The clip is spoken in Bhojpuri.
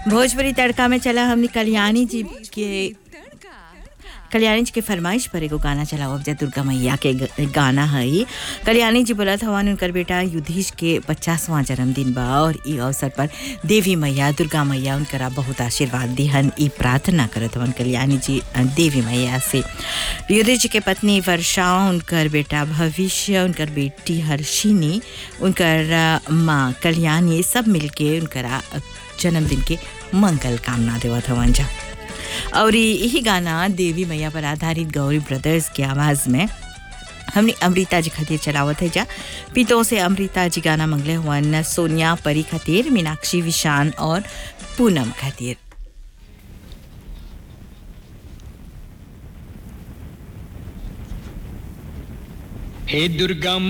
भोजपुरी तड़का में चला हमने कल्याणी जी के कल्याणी जी के फरमाइश पर एगो गाना चलाओ अब दुर्गा मैया के ग- गाना है कल्याणी जी बोलत हवन उनकर बेटा युधिष के पचासवां जन्मदिन बा और ई अवसर पर देवी मैया दुर्गा मैया उनकरा बहुत आशीर्वाद दिहन ई प्रार्थना करत हवन कल्याणी जी अ, देवी मैया से युधिष जी के पत्नी वर्षा उनकर बेटा भविष्य उनकर बेटी हर्षिनी उनकर अ, माँ कल्याणी सब मिलके उनकरा अ, जन्मदिन के मंगल कामना देवत हवन जा और ये- यही गाना देवी मैया पर आधारित गौरी ब्रदर्स की आवाज़ में हमने अमृता जी खातिर चलावत है जा पितो से अमृता जी गाना मंगले हुआ सोनिया परी खातिर मीनाक्षी विशान और पूनम खातिर हे दुर्गा